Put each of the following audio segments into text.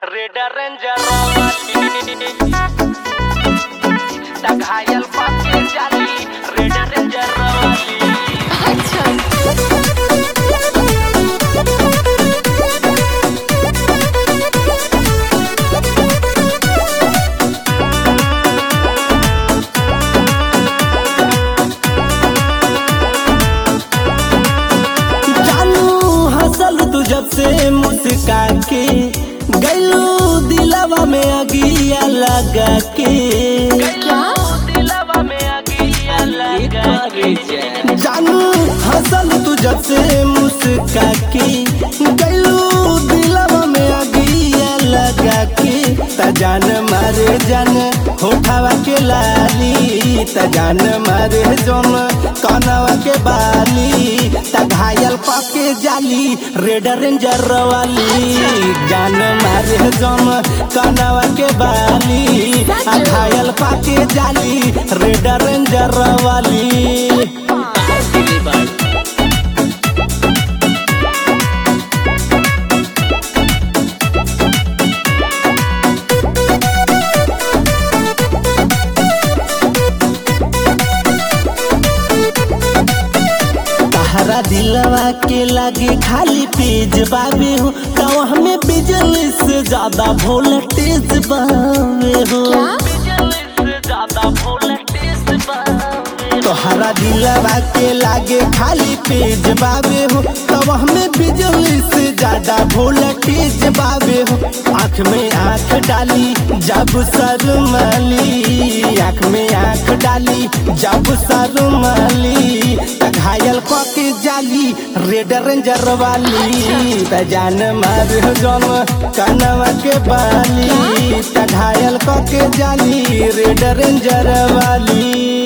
red ranger ता घायल पाके जाली रेड रेंजर वाली अच्छा जानू हंसल तू जब से मुस्का के गैलू दिलवा में अगिया लगा के क्या दिलवा में अगिया लगा के जानू हंसल तू जब से मुस्का के गैलू दिलवा में अगिया लगा के त जान मारे जान होठावा के लाली त जान मारे जोन कनवा के बाली त घायल पाके जाली रेड रेंजर वाली जान मारे जोन कनवा के बाली आ घायल पाके जाली रेड रेंजर वाली तहरा दिलवा के लागे खाली पेज बाबे हो तो हमें बिजली से ज्यादा वोल्टेज बाबे हो क्या से ज्यादा वोल्टेज बावे तोहरा दिलवा के लागे खाली पेज बाबे हो तब हमें बिजली से ज्यादा वोल्टेज बाबे हो आँख में आँख डाली जब शर्माली आँख में आँख डाली जब शर्माली त घायल के जाली रेड रेंजर वाली त जान मार जन कनवा के बाली त घायल के जाली रेड रेंजर वाली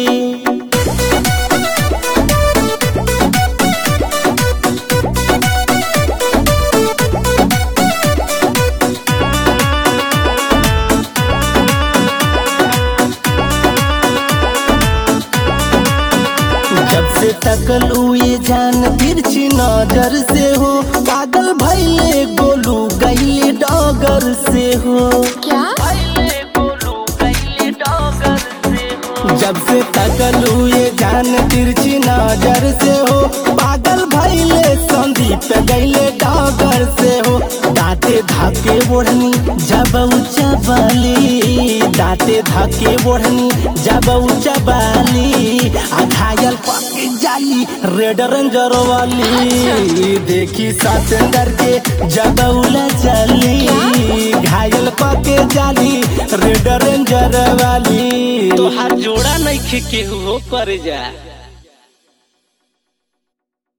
जब से तकल हुए जान तिरछी नजर से हो पागल भैले गोलू गईले डॉगर से हो क्या पहले बोलू गईले डॉगर से हो जब से तकल हुए जान तिरछी नजर से हो पागल भैले संदीप गईले डॉगर से हो दांते धाके ओढ़नी जब ऊंचा बाली दांते धाके ओढ़नी जब ऊंचा बाली आ घायल पके जाली रेड रेंजर वाली देखी सतेंदर के जब उला चली घायल पके जाली रेड रेंजर वाली तोहार जोड़ा नहीं खे केहू हो कर जा